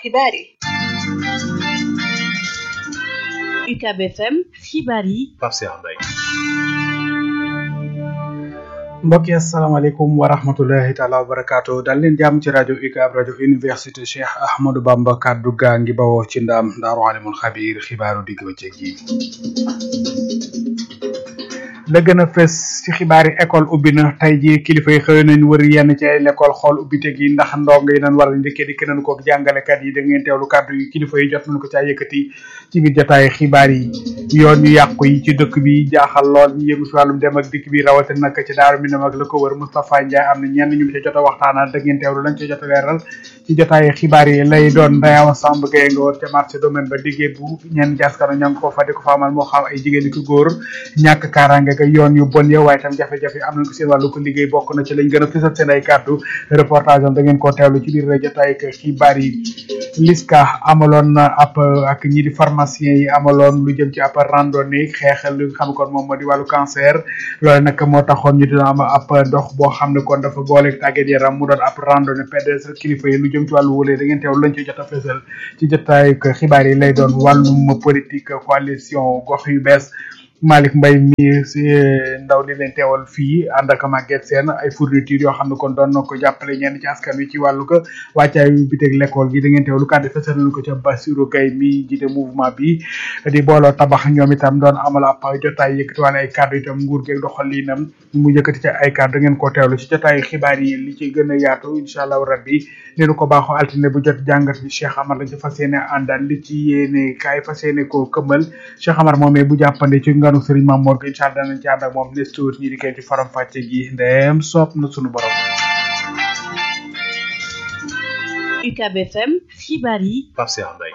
xibaar yi UCAB FM xibaar yi Pape Cheikh Mbaye mbokk yi asalaamaaleykum wa rahmatullahi taala wa barakaatu dal leen jàmm ci rajo UCAB rajo université Cheikh Ahmadou Bamba kaddu gaa ngi bawoo ci ndaam daaru alimul xabiir xibaaru digg bëccëg yi la gën a fës ci xibaari école ubbi na tey jii kilifa yi xëy nañ wër yenn ci ay l'école xool ubbite gi ndax ndongo yi nañ war a njëkkee dikk nañ ko jàngalekat yi da ngeen teewlu kàddu yi kilifa yi jot nañ ko caa yëkkati ci biir jotaay xibaar yi yoon yu yàqu yi ci dëkk bi jaaxal lool ñu yëngu si wàllum dem ak dikk bi rawatina nag ci daaru mi ak la ko wër Moustapha Ndiaye am na ñenn ñu ca jot a waxtaanal da ngeen teewlu lañ ca jot a leeral ci jotaay xibaar yi lay doon ndayawa Samb Gueye nga woon ca marché domaine ba liggéey bu ñenn jaskano ña ngi ko fa di ko fa amal moo xam ay jigéen ki góor ñàkk kaaraange ga yoon yu bon ya waaye tam jafe-jafe am nañ ko seen wàllu ko liggéey bokk na ci lañ gën a fësal seen ay kàddu reportage am da ngeen koo teewlu ci biir jotaay xibaar yi liska amaloon na ab ak ñi di pharmacien yi amaloon lu jëm ci ab randonnée xeexal lu xam kon moom moo di wàllu cancer loolu nag moo taxoon ñu dina am ab dox boo xam ne kon dafa boole tàggat yaram mu doon ab randonnée PDS kilifa yi lu jëm ci wàllu wële da ngeen teewlu lañ ci jot a fësal ci jotaay xibaar yi lay doon wàllum politique coalition gox yu bees Malick Mbaye mi si ndaw li leen teewal fii ànd ak Maguette Sène ay fourniture yoo xam ne kon doon na ko jàppale ñenn ci askan wi ci wàllu ko wàccaayu biteg l'école gi da ngeen teewlu kàddu fësal nañu ko ca Bassirou Gueye mi jiite mouvement bi di booloo tabax ñoom itam doon amal ab jotaay yëkkati wala ay kàddu itam nguur geeg doxalinam mu yëkkati ca ay kàddu da ngeen ko teewlu ci jotaay xibaar yi li ci gën a yaatu incha allahu rabbi leenu ko baaxoo altine bu jot jàngat bi Cheikh Amar lañ ci fas yéene àndal li ci yéene kaay fas yéene koo këmmal Cheikh Amar moomee bu jàppande ci nganu Serigne Mamour gi incha allah danañ ci ànd ak moom nes tuut ñi di koy ci faram fàcce gi ndeem soob na sunu borom UCAB FM xibaar yi Pape Cheikh Mbaye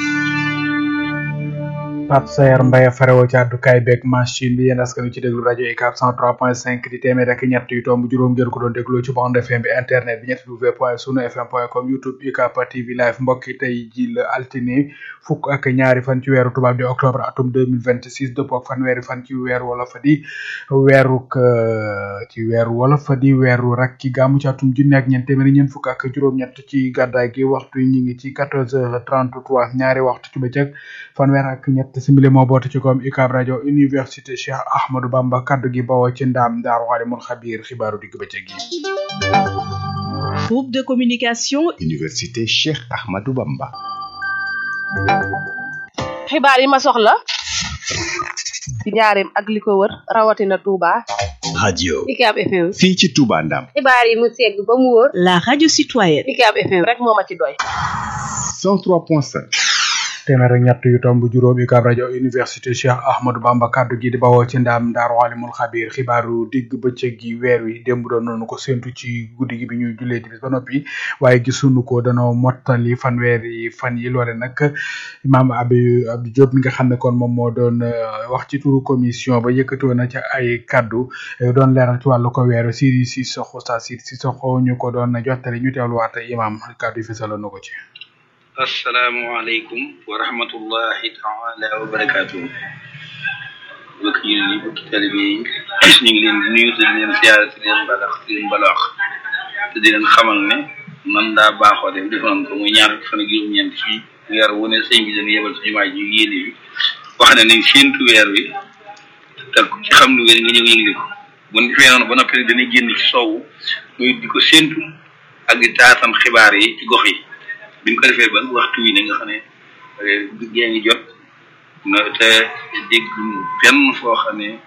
Pape Sayer Mbaye farewo ci àddukaay beeg machine bi yéen askan wi ci déglu rajo UCAB 103.5 di téeméer ak ñett yu tomb juróom ngeen ko doon dégloo ci bande FM bi internet bi ñetti w point sunu fm point com youtube UCAB TV live mbokk yi tey ji la altine fukk ak ñaari fan ci weeru tubaab di octobre atum 2026 dëppoo ak fanweeri fan ci weeru wala fa di weeruk ci weeru wala fa di weeru rak ki gàmmu ci atum junne ak ñeent téeméeri ñeent fukk ak juróom-ñett ci gàddaay gi waxtu ñi ngi ci 14h33 ñaari waxtu ci bëccëg fanweer ak ñett simili moo boote ci koom UCAB rajo université Cheikh Ahmadou Bamba kaddu gi bawoo ci ndaam daaru alimul xabiir xibaaru digg bëccëg yi groupe de communication université Cheikh Ahmadou Bamba xibaar yi ma soxla ci njaareem ak li ko wër rawatina Touba radio UCAB FM fii ci Touba Ndam xibaar yi mu segg ba mu wóor la radio citoyenne UCAB FM rek moo ma ci doy 103.5 téeméer ak ñett yu tomb juróom UCAB rajo université Cheikh Ahmadou Bamba kaddu gi di bawoo ci ndaam daaru alimul xabiir xibaaru digg bëccëg gi weer wi démb doon nañu ko séntu ci guddi gi bi ñuy jullee timis ba noppi waaye gisuñu ko danoo mottali fanweeri fan yi loole nag imaam Abdou Abdou Diop mi nga xam ne kon moom moo doon wax ci turu commission ba yëkkatoo na ca ay kaddu doon leeral ci wàllu ko weer Siri Sissoko sa Siri Sissoko ñu ko doon jottali ñu teewluwaat imaam kaddu yi fesaloon na ko ci. asalaamaaleykum wa rahmatullahi taala wa barakaatu mbokk yi ni mbokki talibe yi ñu ngi leen di nuyu te di leen siyaare te di leen balax te di leen balax te di leen xamal ne man daa baaxoo def defoon ko muy ñaar fan ak juróom-ñeent ci weer wu ne sëñ bi dañu yebal ci jumaa ji yéene bi wax ne nañ séentu weer wi te ci xam lu wér nga ñëw yëgle ko bu ñu defee noonu ba noppi dana génn ci soowu muy di ko séentu ak di taatan xibaar yi ci gox yi biñ ko defee ba waxtu wi ne nga xam ne gée ngi jot na te dégg fenn foo xam ne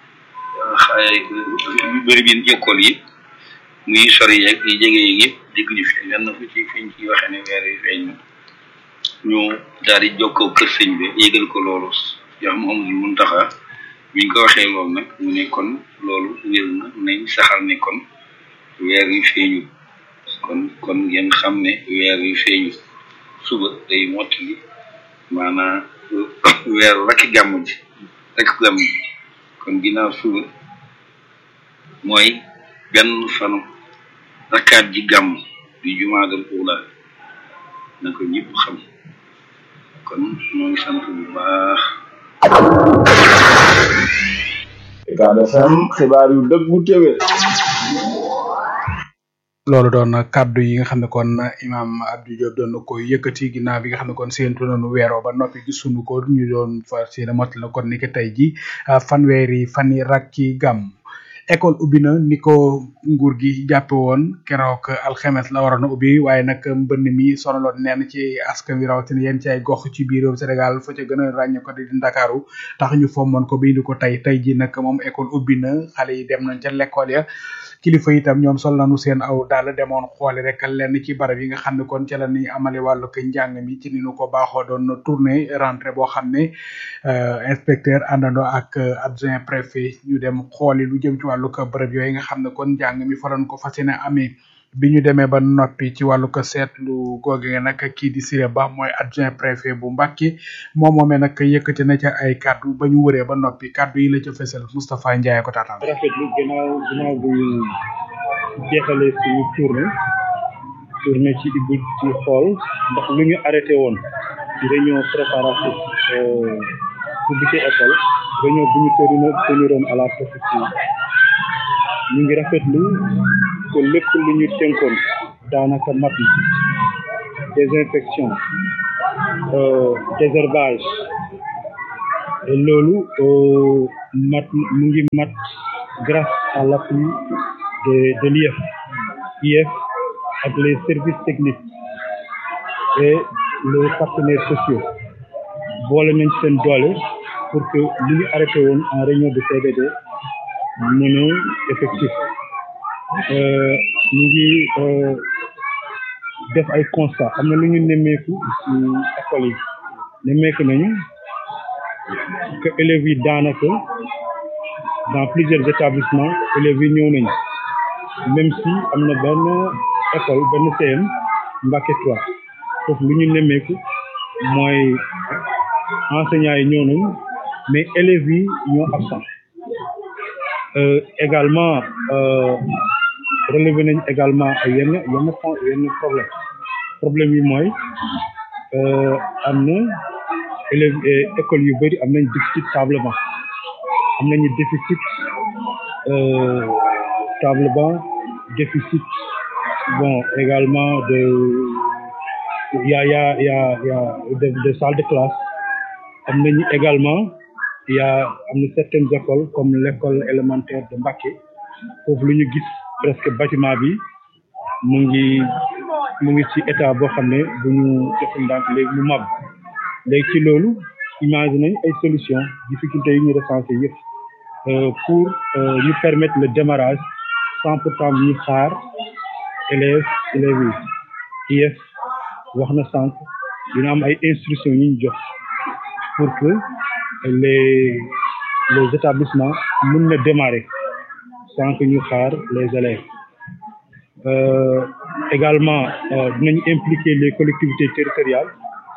yu bëri bi jokkool yi muy sori yeeg yi jege yeeg yëpp dégg ñu fi lenn fu ci fiñ ci waxee ne weer yi feeñ ñu daal di jokkoo kër sëñ bi yégal ko loolu yoo xam amul mun taxa biñ ko waxee loolu nag mu ne kon loolu wér na nañ saxal ne kon weer yi feeñu kon kon ngeen xam ne weer yi feeñu suba day mottali maanaam weeru rakki gàmmu ji rakki gàmmu ji kon ginnaaw suba mooy benn fanu rakkaat ji gàmm di jumaadal uula na ko ñëpp xam kon ñoo ngi sant bu baax UCAB FM xibaar yu dëggu téwé loolu doon kaddu yi nga xam ne kon imam Abdou Diop doon na ko yëkkati ginnaaw bi nga xam ne kon séentu nañu weeroo ba noppi gisuñu ko ñu doon fas yéene mot la kon ni ki tey ji fanweeri fan yi rak ci gàmm école ubbi na ni ko nguur gi jàppe woon keroog alxemes la waroon a ubbi waaye nag mbënn mi sonaloon neen ci askan wi rawatina yéen ci ay gox ci biir réew Sénégal fa ca gën a ràññee ko di Ndakaaru tax ñu fommoon ko bi indi ko tey tey ji nag moom école ubbi na xale yi dem nañ ca l'école ya kilifa itam ñoom sol nañu seen aw daal demoon xooli rek lenn ci barab yi nga xam ne kon ca la ni amale wàllu ko njàng mi ci ni ñu ko baaxoo doon tournée rentrée boo xam ne inspecteur àndandoo ak adjoint préfet ñu dem xooli lu jëm ci wàllu ko barab yooyu nga xam ne kon njàng mi fa lañ ko fas yéene amee bi ñu demee ba noppi ci wàllu ko seetlu googe nag kii di Siré Ba mooy adjoint préfet bu Mbacké moom moomee nag yëkkati na ca ay kaddu ba ñu wëree ba noppi kaddu yi la ca fësal Moustapha Ndiaye ko taataan. rafetlu ginnaaw ginnaaw bu ñu jeexalee suñu tournée tournée ci ibbi ci xool ndax lu ñu arrêté woon ci réunion préparative publique école réunion bu ñu tëri teniroon à la préfecture ñu ngi rafetlu que lépp lu ñu tënkoon daanaka mat na désinfection désherbage et loolu mat mu ngi mat grâce à l'appui de de l'IEF IEF ak les services techniques et les partenaires sociaux boole nañ seen doole pour que li ñu arrêté woon en réunion de CDD mën a effectif ñu ngi def ay constat am na lu ñu nemmeeku ci école yi nemmeeku nañu que élèves yi daanaka dans plusieurs établissements élèves yi ñëw nañu même si am na benn école benn CM Mbacké 3 foofu lu ñu nemmeeku mooy enseignants yi ñëw nañu mais élèves yi ñoo absent euh, également euh, relevé nañ également ay yenn yenn point yenn problème problème yi mooy euh, am na élèves école yu bëri am nañ déficit table banc am nañu déficit euh, table banc déficit bon également de y a y a y a y a de, de salles de classe am nañu également y a am na certaines écoles comme l'école élémentaire de Mbacké foofu lu ñu gis presque bâtiment bi mu ngi mu ngi ci état boo xam ne bu ñu deful ndànk léegi mu mab léegi ci loolu imagine nañ ay solution difficultés yi ñu recensé yëpp pour ñu permettre le démarrage sans pourtant ñu xaar élèves élèves yi IEF wax na sànq dina am ay instructions yi ñu jox pour que les les établissements mën na démarrer sans que ñu xaar les élèves euh, également dinañ impliquer les collectivités territoriales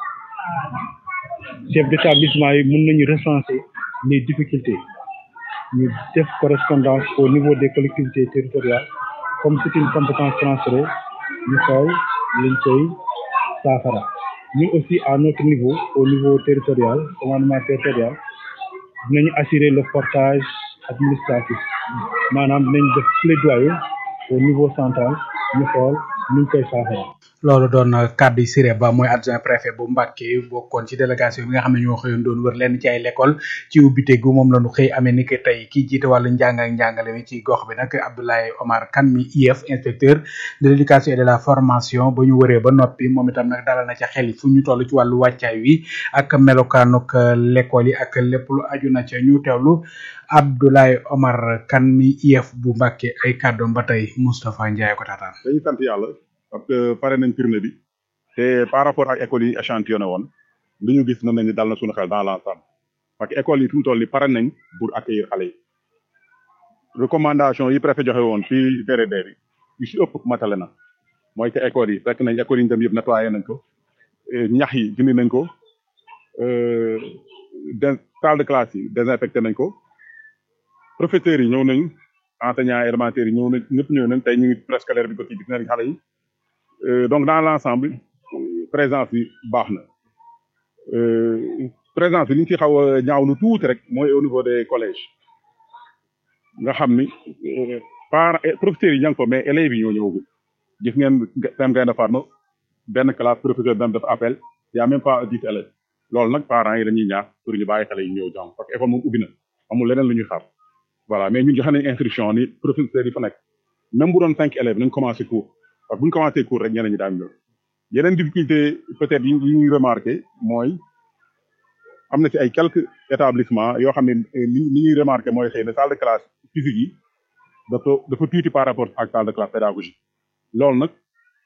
chefs d'établissement yi mën nañu recenser les difficultés ñu def correspondance au niveau des collectivités territoriales comme c'est une compétence transférée ñu xool liñ koy saafara ñun aussi à notre niveau au niveau territorial commandement territorial dinañu assurer le portage administratif maanaam dinañ def plaidoyer au niveau central ñu xool ñu koy saafara loolu doon kàddu yi Siré Ba mooy adjoint préfet bu Mbacké bokkoon ci délégation bi nga xam ne ñoo xëyoon doon wër lenn ci ay l'école ci ubbite gu moom la ñu xëy amee ni que tey kii jiite wàllu njàng ak njàngale mi ci gox bi nag Abdoulaye Omar Kane mi IEF inspecteur de l'éducation et de la formation ba ñu wëree ba noppi moom itam nag dalal na ca xel yi fu ñu toll ci wàllu wàccaay wi ak melokaanuk l'école yi ak lépp lu aju na ca ñu teewlu Abdoulaye Omar Kane mi IEF bu Mbacké ay kàddoom ba tey Moustapha Ndiaye ko taataan dañuy sant yàlla parce que pare nañ tournée bi te par rapport ak écoles yi échantillonné woon li ñu gis na nañ ni dal na suñu xel dans l'ensemble parce que écoles yi fi mu toll ni pare nañ pour accueillir xale yi recommandation yi préfet joxe woon ci VRD bi yu si ëpp matale na mooy que écoles yi fekk nañ écoles yi ñu dem yëpp nettoyé nañ ko ñax yi dindi nañ ko de salle de classe yi désinfecté nañ ko professeurs yi ñëw nañ enseignants élémentaires yi ñëw nañ ñëpp ñëw nañ tey ñu ngi préscolaire bi ko ci gis nañ xale yi donc dans l'ensemble présence bi baax na présence bi li ñu ci xaw a ñaaw lu tuuti rek mooy au niveau des collèges nga xam ni par professeurs yi ña ngi fa mais élèves yi ñoo ñëwagul gis ngeen seen gaynde Fatma benn classe professeur dem def appel y a même pas dix élèves loolu nag parents yi dañuy ñaax pour ñu bàyyi xale yi ñëw jàng parce que école moom ubbi na amul leneen lu ñuy xaar voilà mais ñun joxe nañ instruction ni professeurs yi fa nekk même bu doon cinq élèves nañ commencé cours parce que bu ñu commencé cours rek ñeneen ñi daañu ñëw yeneen difficulté peut-être yi ñuy remarqué mooy am na ci ay quelques établissements yoo xam ne li li ñuy remarqué mooy xëy na salle de classe physique yi dafa dafa tuuti par rapport ak salle de classe pédagogique loolu nag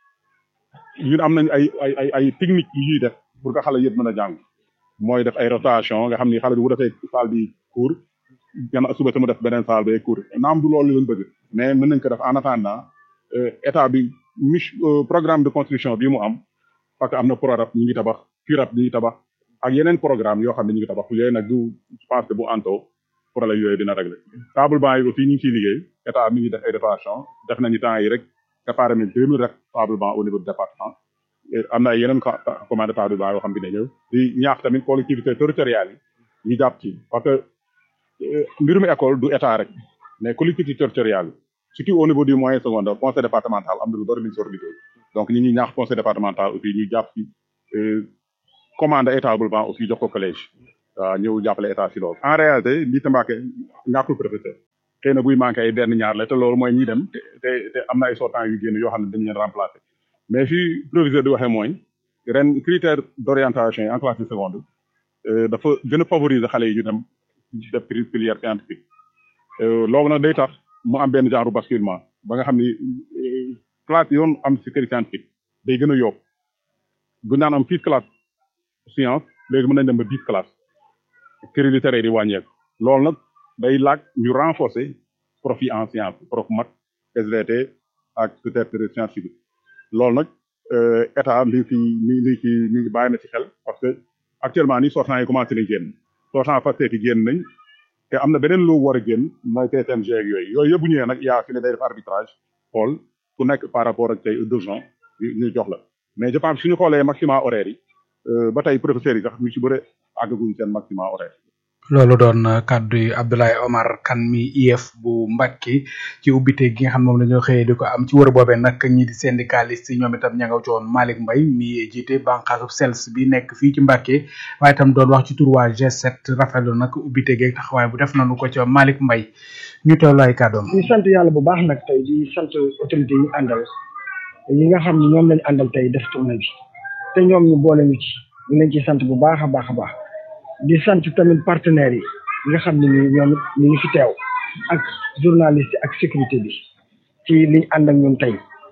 ñun am nañ ay ay ay ay technique yu ñuy def pour que xale yëpp mën a jàng mooy def ay rotation nga xam ni xale bi bu defee salle bi cours gannaaw suba sama def beneen salle bay cours naam du loolu lañ bëgg mais mën nañ ko def en attendant état bi mich programme de construction bi mu am parce que am na PRORAB ñu ngi tabax FURAB ñu ngi tabax ak yeneen programme yoo xam ne ñu ngi tabax yooyu nag du je pense que bu anto problème yooyu dina régler table banc yi aussi ñu ngi ciy liggéey état mi ngi def ay dotation def nañu temps yi rek préparé nañ deux mille rek table banc au niveau du département am na ay yeneen commande table banc yoo xam ne dina ñëw di ñaax tamit collectivité territoriale yi ñu jàpp ci parce que mbirum école du état rek mais collectivité territoriale yi surtout au niveau du moyen secondaire conseil départemental am na lu bari lu ñu sor liggéey donc ñi ñuy ñaax conseil départemental aussi ñu jàpp ci commande ay table banc aussi jox ko collège waaw ñëw jàppale état si loolu en réalité lii tambaake ñàkkul professeur xëy na buy manqué ay benn ñaar la te loolu mooy ñi dem te te te am na ay sortants yu génn yoo xam ne dañu leen remplacer mais fii proviseur di waxee mooy ren critère d' orientation yi en classe de seconde dafa gën a favoriser xale yi ñu dem def filière scientifique loolu nag day tax mu am benn genre basculement ba nga xam ni classe yoon am si série scientifique day gën a yokk bu naan am six classe science léegi mën nañ dem ba dix classe série littéraire yi wàññeeku loolu nag day laaj ñu renforcer prof yi en science prof mat SVT ak peut-être science physique loolu nag état li fi mi li ci mi ngi bàyyi na ci xel parce que actuellement nii sortant yi commencé nañ génn sortant Pastef yi génn nañ te am na beneen loo war a génn mooy TSMG ak yooyu yooyu yëpp bu ñëwee nag yaa fi ne day def arbitrage xool ku nekk par rapport ak tey deux ans ñu jox la mais je pense suñu xoolee maximum horaire yi ba tey professeurs yi sax ñu ci bëre àggaguñ seen maximum horaire loolu doon kàddu yi Abdoulaye Omar Kane mi IEF bu Mbacke ci ubbite gi nga xam moom dañoo xëyee di ko am ci wër boobee nag ñi di syndicaliste yi ñoom itam ña nga woon Malick Mbaye mi jiite bànqaasu SELS bi nekk fii ci Mbacke waaye itam doon wax ci tur waa G7 rafetlu nag ubbite geeg taxawaay bu def nañu ko ci Malick Mbaye ñu teewlu ay kàddoom. di sant yàlla bu baax nag tey di sant autorité yi ñu àndal yi nga xam ne ñoom lañu àndal tey def tournée bi te ñoom ñu boole ñu ci ñu leen ci sant bu baax a baax a baax. di sant tamit partenaires yi nga xam ne ni ñoom it ñu ngi fi teew ak journaliste ak sécurité bi ci liñ ànd ak ñun tey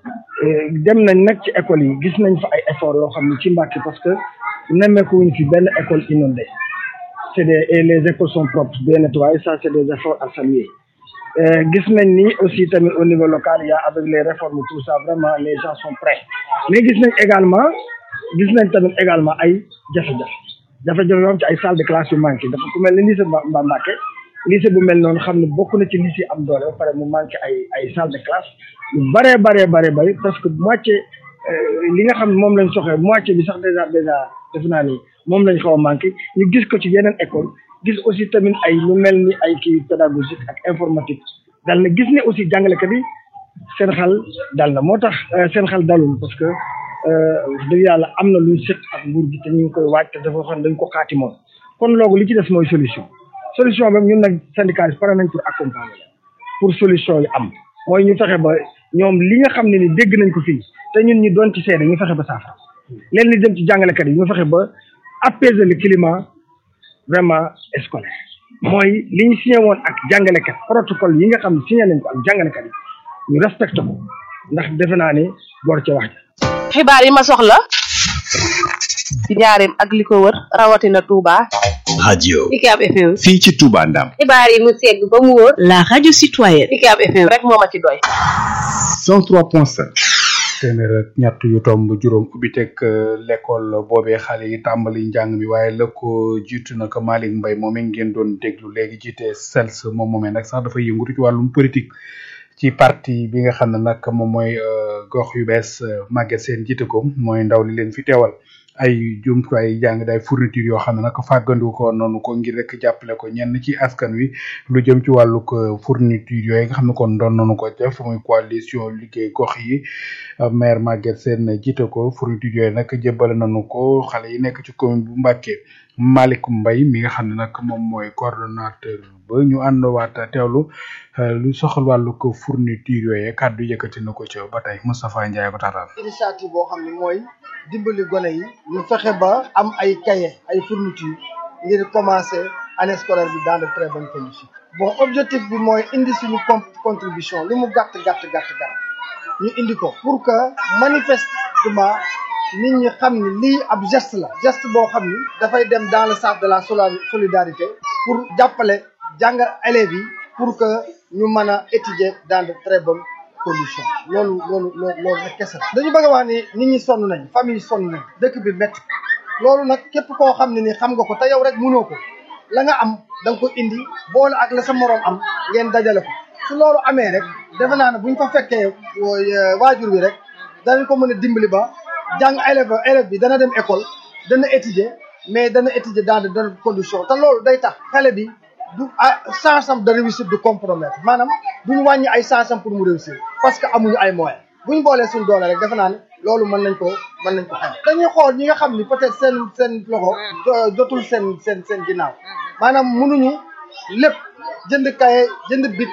dem nañ nag ci école yi gis nañ fa ay effort yoo xam ne ci Mbàkke parce que nemmeeku wuñ fi benn école inondée c'est des et les écoles sont propres bien nettoyées ça c'est des efforts à saluer gis nañ ni aussi tamit au niveau local il y a avec les réformes tout ça vraiment les gens sont prêts mais gis nañ également gis nañ tamit également ay jafe-jafe jafe-jafe yoo xam ci ay salle de classe yu manqué dafa ku mel ne lycée Mba Mbacke lycée bu mel noonu xam ne bokk na ci lycée am doole ba pare mu manqué ay ay salle de classe yu baree baree baree bari parce que moitié li nga xam ne moom lañ soxee moitié bi sax déjà déjà def naa ni moom lañ xaw a manqué ñu gis ko ci yeneen école gis aussi tamit ay lu mel ni ay kii pédagogique ak informatique dal na gis ne aussi jàngalekat yi seen xel dal na moo tax seen xel dalul parce que wax dëgg yàlla am na luñ sët ak nguur gi te ñu ngi koy waaj te dafa xam dañ ko xaati moom kon loolu li ci des mooy solution solution ba ñun nag syndicat yi pare nañ pour accompagner pour solution yi am mooy ñu fexe ba ñoom li nga xam ne ni dégg nañ ko fii te ñun ñu doon ci seede ñu fexe ba saafara leen li jëm ci jàngalekat yi ñu fexe ba apaiser le climat vraiment scolaire mooy li ñu signé woon ak jàngalekat protocole yi nga xam ne signé nañ ko ak jàngalekat yi ñu respecté ko ndax defe naa ne boor ca wax ja xibaar yi ma soxla ci njaareem ak li ko wër rawatina Touba. radio UCAB FM. fii ci Touba Ndam xibaar yi mu segg ba mu wóor. la radio citoyenne. UCAB FM rek moo ma ci doy. 103.5 téeméer ak ñett yu tomb juróom ubbiteg l'école boobee xale yi tàmbali njàng mi waaye la ko jiitu na ko Malick Mbaye moom ngeen doon déglu léegi jiite SELS moom moomee nag sax dafa yëngutu ci wàllum politique ci parti bi nga xam ne nag moom mooy gox yu bees Maguette Sène jiite ko mooy ndaw li leen fi teewal ay jumtuwaay jàng day fourniture yoo xam ne nag fàggandiku ko noonu ko ngir rek jàppale ko ñenn ci askan wi lu jëm ci wàllu ko fourniture yooyu nga xam ne kon doon nañu ko def muy coalition liggéey gox yi maire Maguette Sène jiite ko fourniture yooyu nag jébbale nañu ko xale yi nekk ci commune bu Mbacké Malick Mbaye mi nga xam ne nag moom mooy coordonnateur ba ñu àndowaat teewlu lu soxal wàllu ko fourniture yooyu kàddu yëkkati na ko ca ba tey Moustapha Ndiaye ko taataan. initiative boo xam ne mooy dimbali gone yi ñu fexe ba am ay cahier ay fourniture ngir commencer année scolaire bi dans de très bonnes conditions. bon objectif bi mooy indi suñu contribution lu mu gàtt gàtt gàtt gàtt ñu indi ko pour que manifestement nit ñi xam ni lii ab geste la geste boo xam ni dafay dem dans le sens de la solidarité pour jàppale jàngal élèves yi pour que ñu mën a étudier dans de très bonnes conditions loolu loolu loolu loolu nag kese la dañu bëgg a wax ni nit ñi sonn nañ famille sonn nañ dëkk bi métti loolu nag képp koo xam ne ni xam nga ko te yow rek mënoo ko la nga am da nga ko indi boole ak la sa moroom am ngeen dajale ko su loolu amee rek defe naa ne bu ñu fa fekkee waajur bi rek danañ ko mën a dimbali ba jàng élève élève bi dana dem école dana étudier mais dana étudier dans de bonnes conditions te loolu day tax xale bi du chance am de réussite du compromettre maanaam duñu wàññi ay chance am pour mu réussir parce que amuñu ay moyens bu ñu boolee suñu doole rek defe naa ne loolu mën nañ ko mën nañ ko xam dañuy xool ñi nga xam ni peut-être seen seen loxo jotul seen seen seen ginnaaw maanaam mënuñu lépp jënd kaye jënd bit